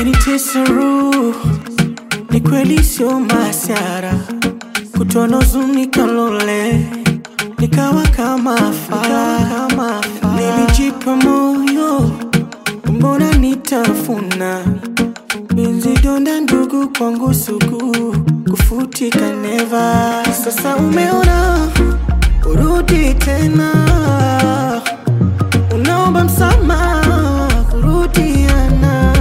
umenitesa roho, ni kweli sio masara, kutono huzuni kalole, nikawa kama fala, nilijipa moyo, mbona nitafuna Benzi donda ndugu kwangu sugu kufutika neva. Sasa umeona urudi tena, unaomba msamaha kurudiana.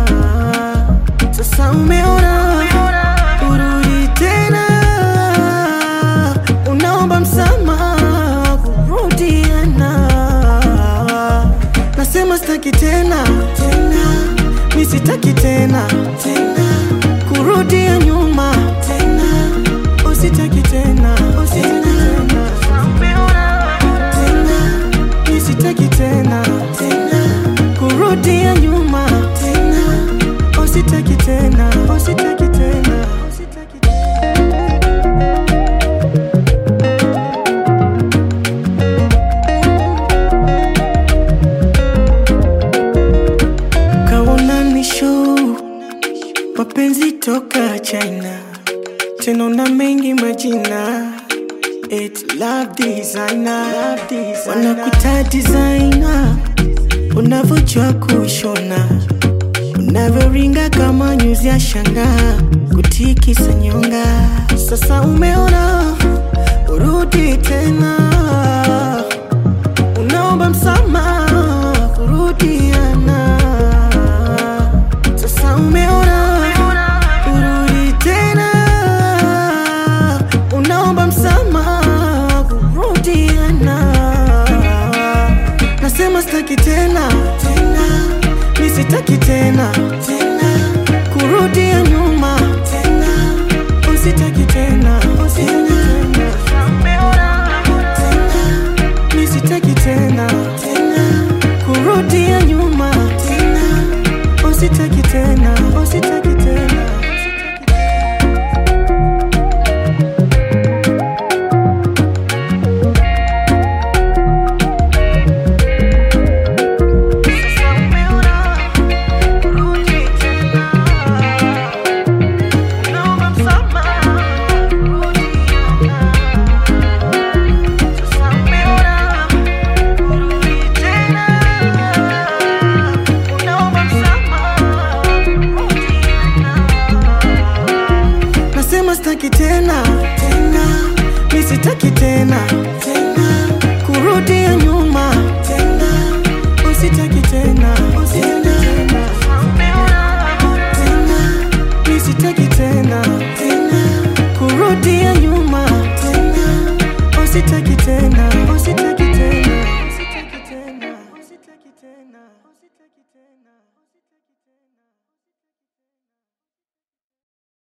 Sasa umeona urudi tena, unaomba msamaha kurudiana. Nasema sitaki tena tena, mi sitaki tena tena kurudia nyuma tena, usitaki tena usitaki tena tena, mi sitaki tena tena kurudia nyuma tena, usitaki tena usitaki tena usitaki tena. kaona ni show mapenzi toka China, tena na mengi majina It love designer, wanakuita designer, unavyojua kushona, unavyoringa kama nyuzi ya shanga, kutikisa nyonga. Sasa umeona urudi tena, unaomba msamaha kurudiana. Sasa umeona urudi tena, unaomba msamaha kurudiana. Nasema sitaki tena tena, mi sitaki tena tena kurudia nyuma tena, usitaki tena usitaki tena tena, mi sitaki tena tena kurudia nyuma tena, usitaki tena usitaki tena. Sasa umeona urudi tena, unaomba msamaha kurudiana. Sasa umeona urudi tena, unaomba msamaha kurudiana. Nasema sitaki tena tena, mi sitaki tena tena kurudia nyuma tena, usitaki tena usitaki tena tena, mi sitaki tena tena kurudia nyuma tena, usitaki tena usitaki tena usitaki tena usitaki tena usitaki tena